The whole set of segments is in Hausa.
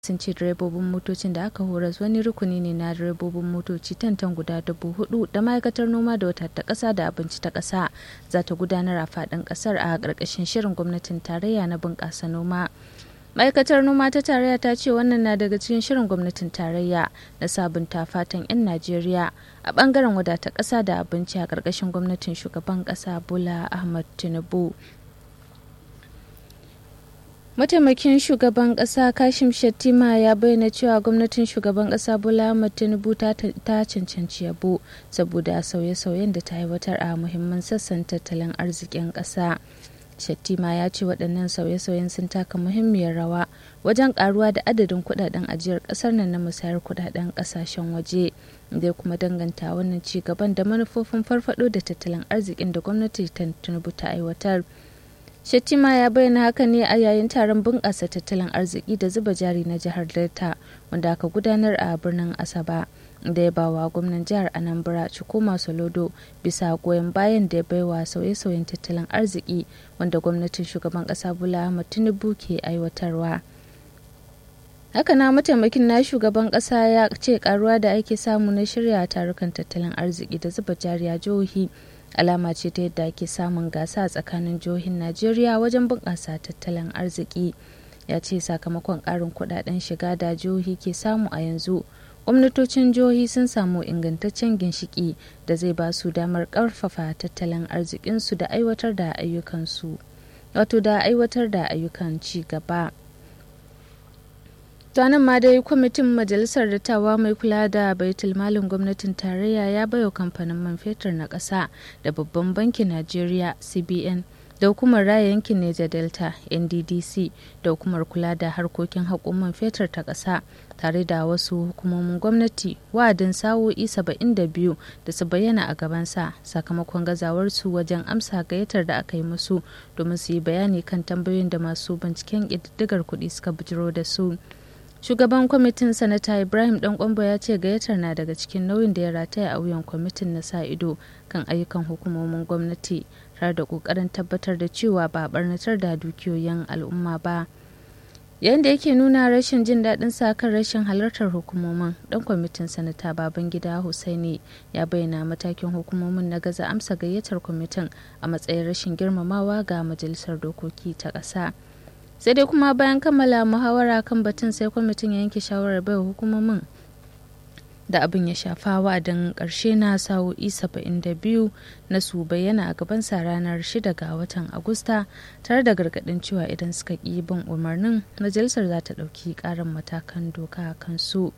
sun ce direbobin motocin da aka horas wani rukuni ne na direbobin motoci tantan guda dubu hudu da ma'aikatar noma da wata ta kasa da abinci ta kasa za ta gudanar a fadin kasar a ƙarƙashin shirin gwamnatin tarayya na bunƙasa noma ma'aikatar noma ta tarayya ta ce wannan na daga cikin shirin gwamnatin tarayya na sabunta fatan 'yan najeriya a bangaren wadata ƙasa da abinci a ƙarƙashin gwamnatin shugaban ƙasa bola ahmad tinubu mataimakin shugaban kasa kashim shettima ya bayyana cewa gwamnatin shugaban kasa bola ahmad tinubu ta cancanci yabo saboda sauye-sauyen da ta aiwatar a muhimman sassan tattalin arzikin kasa shettima ya ce waɗannan sauye-sauyen sun taka muhimmiyar rawa wajen karuwa da adadin kudaden ajiyar ƙasar nan na musayar kudaden ƙasashen waje da kuma danganta wannan ci gaban da manufofin farfado da tattalin arzikin da gwamnati ta tinubu ta aiwatar Shettima ya bayyana haka ne a yayin taron bunƙasa tattalin arziki da zuba jari na jihar Delta wanda aka gudanar a birnin Asaba da ya bawa gwamnan jihar Anambra Chukuma Solodo bisa goyon bayan da ya baiwa sauye-sauyen tattalin arziki wanda gwamnatin shugaban ƙasa Bola Ahmed Tinubu ke aiwatarwa. haka na mataimakin na shugaban kasa ya ce karuwa da ake samu na shirya tarukan tattalin arziki da zuba jari a jihohi alama ce ta yadda ake samun gasa tsakanin jihohin najeriya wajen bunƙasa tattalin arziki ya ce sakamakon ƙarin kudaden shiga da jihohi ke samu a yanzu gwamnatocin jihohi sun samu ingantaccen ginshiki da zai ba su damar ƙarfafa tattalin arzikinsu da aiwatar da ayyukansu wato da aiwatar da ayyukan ci gaba nan ma dai kwamitin majalisar dattawa mai kula da baitul malin gwamnatin tarayya ya bayo kamfanin man fetur na ƙasa da babban bankin najeriya cbn da hukumar raya yankin neja delta nddc da hukumar kula da harkokin haƙon man fetur ta ƙasa tare da wasu hukumomin gwamnati wa'adin sa'o'i 72 da su bayyana a gabansa sakamakon gazawarsu wajen amsa gayyatar da aka yi musu domin su yi bayani kan tambayoyin da masu binciken ƙididdigar kuɗi suka bijiro da su shugaban kwamitin sanata ibrahim dan kwambo ya ce gayyatar na daga cikin nauyin da ya rataya a wuyan kwamitin na sa ido kan ayyukan hukumomin gwamnati tare da kokarin tabbatar da cewa ba barnatar da dukiyoyin al'umma ba yayin da yake nuna rashin jin daɗin sa kan rashin halartar hukumomin dan kwamitin sanata babangida husaini ya bayyana matakin hukumomin na gaza amsa gayyatar kwamitin a matsayin rashin girmamawa ga majalisar dokoki ta ƙasa. sai dai kuma bayan kammala muhawara kan batun sai kwamitin ya yanke shawarar bai hukumomin da abin ya shafa wa'adin karshe na sa'o'i 72 na su bayyana a gabansa ranar 6 ga watan agusta tare da gargadin cewa idan suka ƙi bin umarnin majalisar za ta ɗauki ƙarin matakan doka a kansu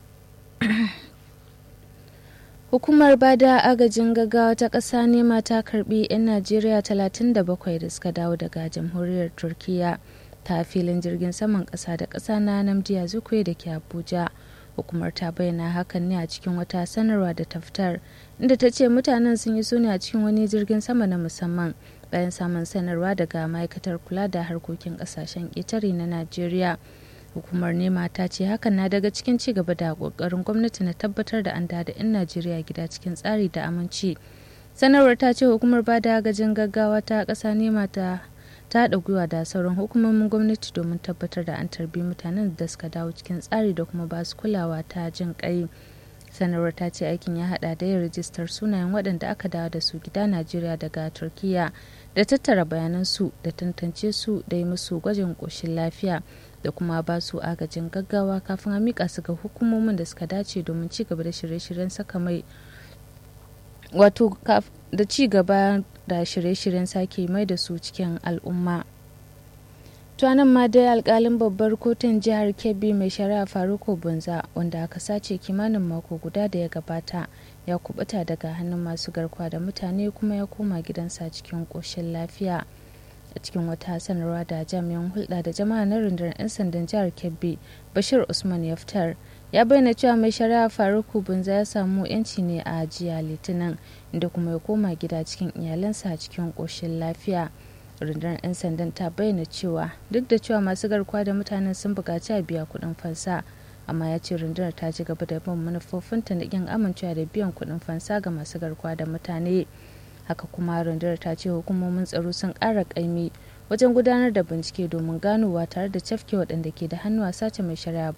Hukumar bada agajin gaggawa ta ƙasa nema ta karbi 'yan Najeriya 37 da suka dawo daga jamhuriyar Turkiyya. ta filin jirgin saman ƙasa da ƙasa na namdiya zukwe da ke abuja hukumar ta bayyana hakan ne a cikin wata sanarwa da ta fitar inda ta ce mutanen sun yi sune a cikin wani jirgin sama na musamman bayan samun sanarwa daga ma'aikatar kula da harkokin ƙasashen ƙetare na najeriya hukumar nema ta ce hakan na daga cikin ci gaba da ƙoƙarin gwamnati na tabbatar da an da 'yan najeriya gida cikin tsari da aminci sanarwar ta ce hukumar bada agajin gaggawa ta ƙasa nema ta ta haɗa gwiwa da sauran hukumomin gwamnati domin tabbatar da an tarbi mutanen da suka dawo cikin tsari da kuma ba su kulawa ta jin ƙai sanarwar ta ce aikin ya haɗa da yin rijistar sunayen waɗanda aka dawo da su gida najeriya daga turkiya da tattara bayanansu da tantance su da yi musu gwajin ƙoshin lafiya da kuma ba su agajin gaggawa kafin a miƙa su ga hukumomin da suka dace domin ci gaba da shirye-shiryen saka mai wato da ci gaba da shirye-shiryen sake mai da su cikin al'umma. tuwanan ma dai alkalin babbar kotun jihar kebbi mai shari'a faruko bunza wanda aka sace kimanin mako guda da ya gabata ya kubuta daga hannun masu garkuwa da mutane kuma ya koma gidansa cikin koshin lafiya a cikin wata sanarwa da jami'an hulɗa da jama'a na rundunar 'yan sandan jihar kebbi bashir usman ya fitar ya bayyana cewa mai shari'a faruku bunza ya samu yanci ne a jiya litinin inda kuma ya koma gida cikin iyalansa cikin ƙoshin lafiya rundunar 'yan sandan ta bayyana cewa duk da cewa masu garkuwa da mutanen sun buƙaci a biya kuɗin fansa amma ya ce rundunar ta ci gaba da bin manufofinta na ƙin amincewa da biyan kuɗin fansa ga masu garkuwa da mutane haka kuma rundunar ta ce hukumomin tsaro sun ƙara ƙaimi wajen gudanar da bincike domin ganowa tare da cafke waɗanda ke da hannu a sace mai shari'a